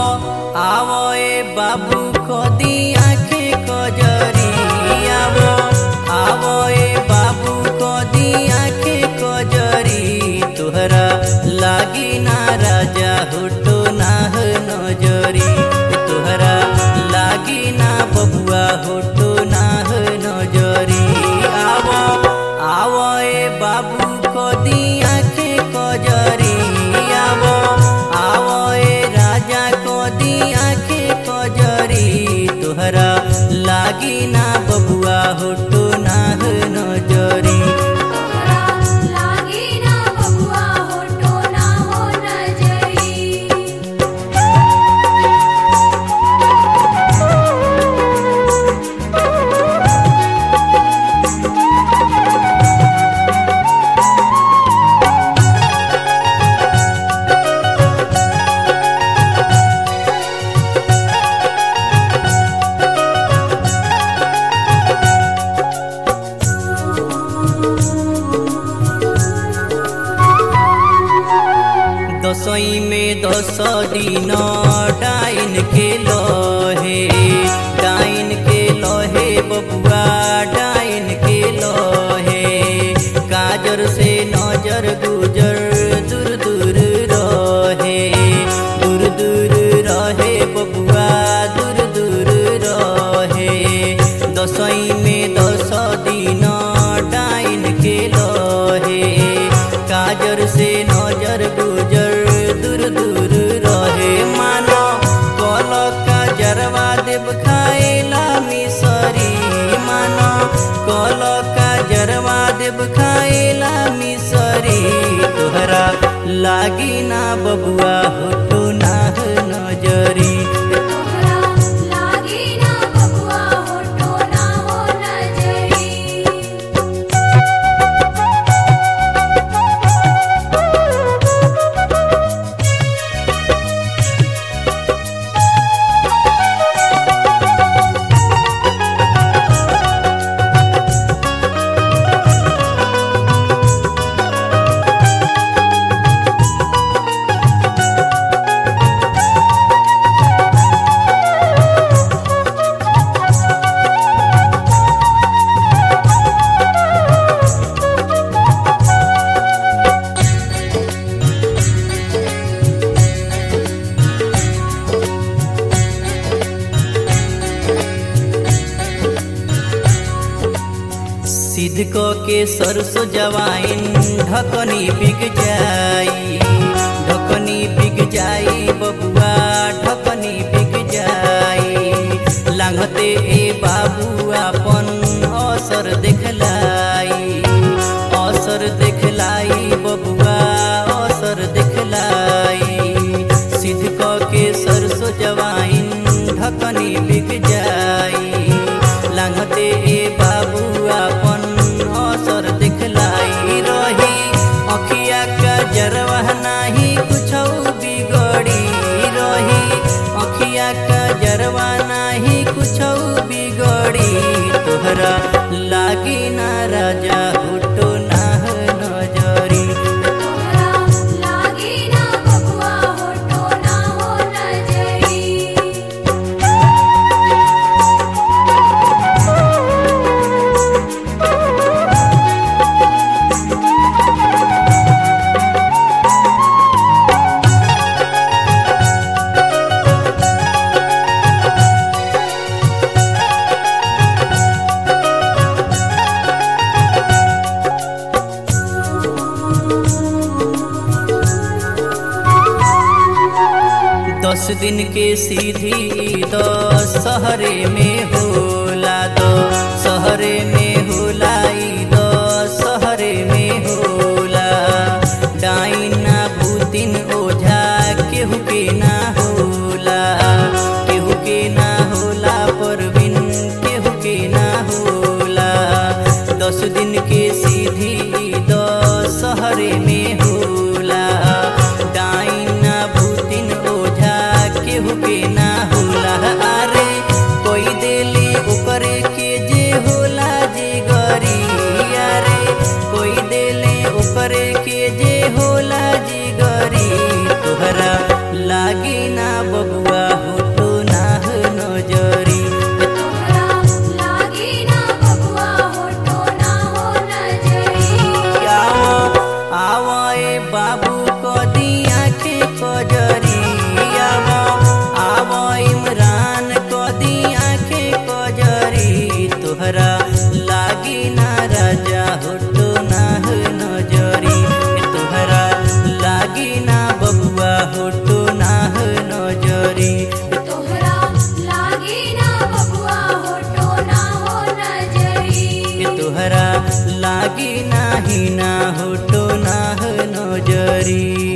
आवो ए बाबू कदी आखे कजरी आवो आवो ए बाबू कदी आखे कजरी तुहरा लागी ना राजा हुटो नाह नजरी तुहरा लागी ना बबुआ हुटो नाह नजरी आवो आवो ए बाबू कदी आखे कजरी आवो आवो ए राजा कदी आखे कजरी तुहरा लागी ना बबुआ हुटो नाह नजरी तोहरा लागी ना बबुआ होठो ना हो नजरी दसई में दस दिन डाइन के लहे डाइन के लहे बबुआ डाइन के लहे काजर से नजर गुजर दूर दूर रहे दूर दूर रहे बबुआ दूर दूर रहे दसई में दस दिन डाइन के लहे काजर से नजर गुजर दूर दूर रहे मानो कल काजरवा देव खाएला मिसरी मानो कल काजरवा देव खाएला मिसरी तोहरा लागी ना बबुआ हुटो नाह नजरी तोहरा लागी ना बबुआ होठो ना हो नजरी सिद्ध क के सरसो जवाइन ढकनी बिक जाई ढकनी बिक जाई बबुआ ढकनी बिक जाई लांघते ए बाबू अपन असर देखलाई असर देखलाई बबुआ असर देखलाई सिद्ध क के सरसो जवाइन ढकनी बिक जाई लांघते ए बाबू अपन असर दिखलाई रही अखिया का जरवा नाही कुछ बिगड़ी रही अखिया का जरवा नाही कुछ बिगड़ी तोहरा लागी ना राजा हुटो नाह नजरी तोहरा लागी ना बबुआ होठो ना हो नजरी दस दिन के सीधी दस शहरे में होला दो शहरे में होला ई दस शहरे में होला डाइना भूतिन ओझा केहू के ना होला केहू के ना होला परवीन केहू के ना होला दस दिन के सीधी दस शहरे में होला डाइना भूतिन ओझा केहू के ना होला अरे कोई देली ओकरे के जे होला जे गरी अरे कोई देले ओकरे के जे होला जे गरी तोहरा लागी ना बबुआ तोहरा लागी नाही ना होटो ना नजरी